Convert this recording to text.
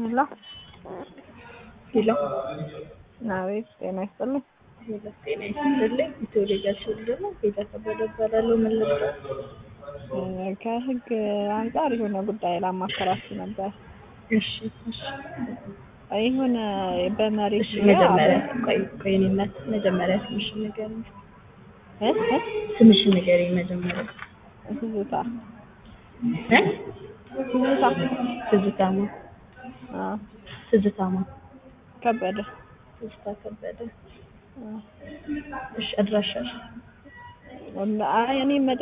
ሄሎ ሄሎ አቤት፣ ጤና ይስጥልኝ። ሄሎ ጤና ይስጥልኝ። የተወለዳችሁ ደግሞ ጌታ ከበደ እባላለሁ። ምን ልርዳት? ከህግ አንጻር የሆነ ጉዳይ ላማከራችሁ ነበር። እሺ እሺ የሆነ በመሬት እሺ። መጀመሪያ ቆይ ቆይ እኔ እናት መጀመሪያ ስምሽን ንገሪኝ። እ እ ስምሽን ንገሪኝ መጀመሪያ። ትዝታ እ ትዝታ ትዝታማ አ ትዝታማ ከበደ ትዝታ ከበደ። አ እሺ አድራሻሽ አይ እኔ